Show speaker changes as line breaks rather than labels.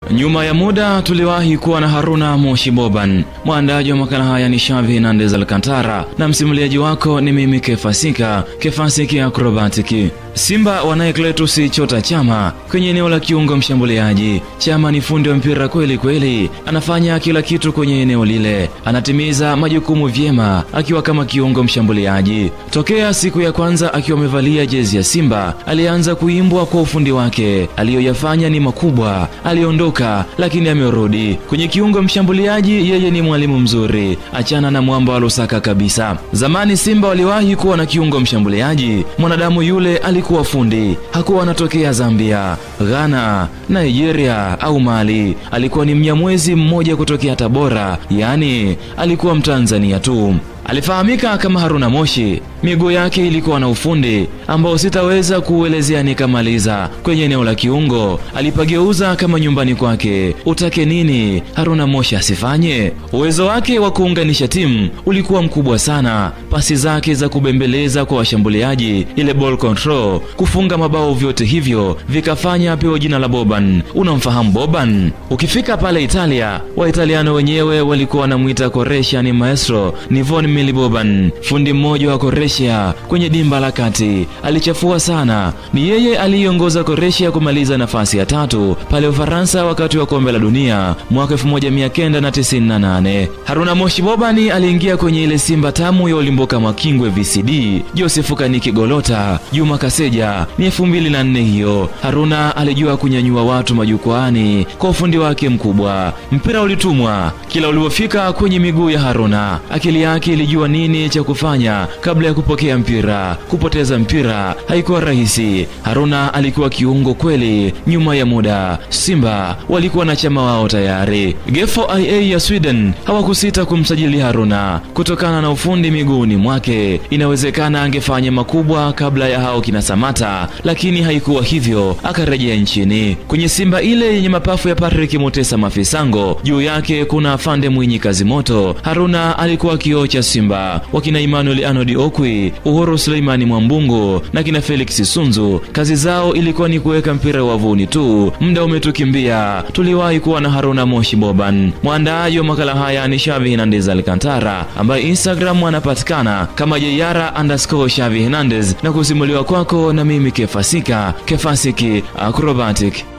Nyuma ya muda tuliwahi kuwa na Haruna Moshi Boban. Mwandaji wa makala haya ni Shavi Hernandez Alcantara na msimuliaji wako ni mimi Kefasika Kefasiki Acrobatic. Simba wanaye Cletus Chota Chama kwenye eneo la kiungo mshambuliaji. Chama ni fundi wa mpira kweli kweli, anafanya kila kitu kwenye eneo lile, anatimiza majukumu vyema akiwa kama kiungo mshambuliaji. Tokea siku ya kwanza akiwa amevalia jezi ya Simba, alianza kuimbwa kwa ufundi wake, aliyoyafanya ni makubwa. Aliondoka lakini amerudi kwenye kiungo mshambuliaji. Yeye ni mwalimu mzuri, achana na mwamba wa Lusaka kabisa. Zamani Simba waliwahi kuwa na kiungo mshambuliaji, mwanadamu yule alikuwa fundi, hakuwa anatokea Zambia, Ghana, Nigeria au Mali. Alikuwa ni Mnyamwezi mmoja kutokea Tabora, yaani alikuwa Mtanzania tu. Alifahamika kama Haruna Moshi. Miguu yake ilikuwa na ufundi ambao sitaweza kuuelezea nikamaliza. Kwenye eneo la kiungo alipageuza kama nyumbani kwake. Utake nini Haruna Moshi asifanye? Uwezo wake wa kuunganisha timu ulikuwa mkubwa sana. Pasi zake za kubembeleza kwa washambuliaji, ile ball control, kufunga mabao, vyote hivyo vikafanya apewe jina la Boban. Unamfahamu Boban? Ukifika pale Italia, Waitaliano wenyewe walikuwa wanamwita Koresha ni maestro ni Von Mili Boban, fundi mmoja wa Koresha kwenye dimba la kati. Alichafua sana. Ni yeye aliyeongoza Koresha kumaliza nafasi ya tatu pale Ufaransa wakati wa kombe la dunia mwaka 1998. Haruna Moshi Bobani aliingia kwenye ile Simba tamu ya Ulimboka Makingwe VCD, Joseph Kaniki Golota, Juma Kaseja. Ni 2004 hiyo. Haruna alijua kunyanyua watu majukwaani kwa ufundi wake mkubwa. Mpira ulitumwa kila ulipofika kwenye miguu ya Haruna, akili yake ilijua nini cha kufanya kabla ya kupokea mpira. Kupoteza mpira haikuwa rahisi. Haruna alikuwa kiungo kweli. Nyuma ya muda, Simba walikuwa na chama wao tayari. Gefo IA ya Sweden hawakusita kumsajili Haruna kutokana na ufundi miguuni mwake. Inawezekana angefanya makubwa kabla ya hao kina Samata, lakini haikuwa hivyo. Akarejea nchini kwenye Simba ile yenye mapafu ya Patrick Mutesa Mafisango, juu yake kuna Afande Mwinyi Kazimoto. Haruna alikuwa kioo cha Simba. Wakina Emmanuel Anodi Okwi, Uhuru Suleimani Mwambungu na kina Felix Sunzu, kazi zao ilikuwa ni kuweka mpira wavuni tu. Muda umetukimbia. Tuliwahi kuwa na Haruna Moshi Boban. Mwandaaji wa makala haya ni Shavi Hernandez Alcantara, ambaye Instagram anapatikana kama jeyara underscore Shavi Hernandez, na kusimuliwa kwako na mimi Kefasika Kefasiki Acrobatic.